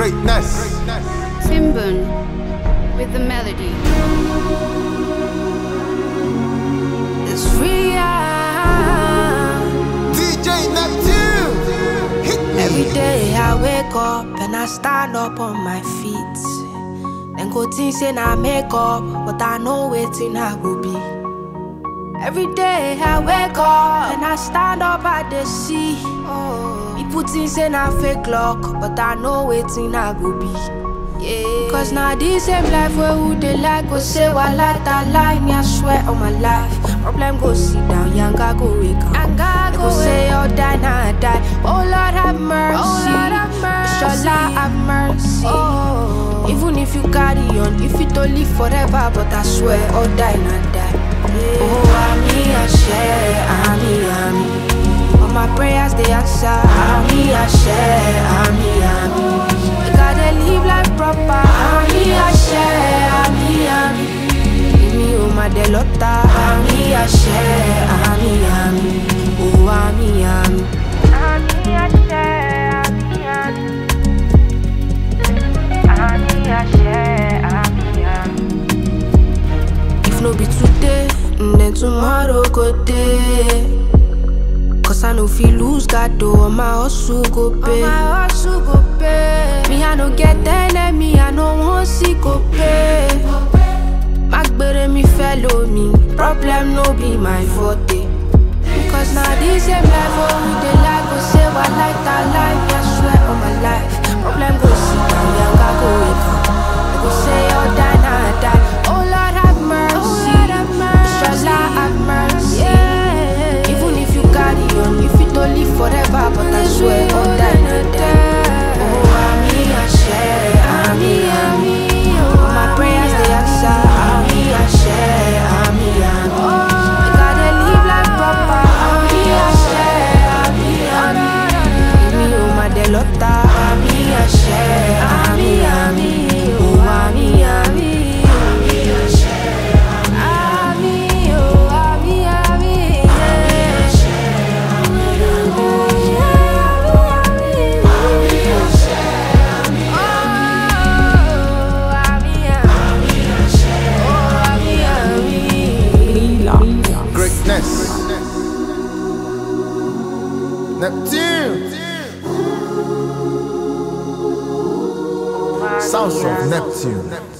Greatness. Timbun with the melody. It's real. DJ Neptune. Hit me. Every day I wake up and I stand up on my feet. Then go think say na make up, but I know waiting I go be. Every day I wake up and I stand up at the sea. People think say na fake luck, but I know waiting I go be. Yeah. Cause now this same life where who they like go say what like that lie me I swear on my life. Problem go sit down, yanga go wake up. Yanga go say you die now I die. Oh Lord have mercy. Oh Lord have mercy. Inshallah have mercy. Oh. Even if you carry on, if you don't live forever, but I swear or die not die. Yeah. Oh Ami Ashe, Ami Ami. All my prayers they answer. Ami Ashe, Ami Ami. We gotta live life proper. Ami Ashe, Ami Ami. Èmi ò má dé lọ́tà. Ami Ashe, Ami Ami. Oh Ami Ami. Ami Ashe, Ami Ami. Ami Ashe, Ami Ami. If no be today, mm, then tomorrow go day. Cause I know fi lose God though, my hustle go pay. my hustle go pay. Me I no get enemy, I no want see go pay. Magbere me fellow me, problem no be my forte. Cause now this same life, oh we dey like go say what like that life, I swear on my life. Problem go sit down, yanga go wake up. I go say oh die now I die. Oh Lord have mercy, Inshallah have mercy. Even if you carry on, if you don't live forever, but I swear oh die now die. Oh Ami Ashe, Ami Ami. All my prayers they answer. Ami Ashe, Ami Ami. We gotta live life proper. Ami Ashe, Ami Ami. Èmi ò má dé lọ́tà. Ami Ashe, Ami Ami. Oh Ami Ami. Ami, oh Ami Ami. Oh Ami Ami. Oh Ami Ami. Greatness. Neptune. Sounds of Neptune.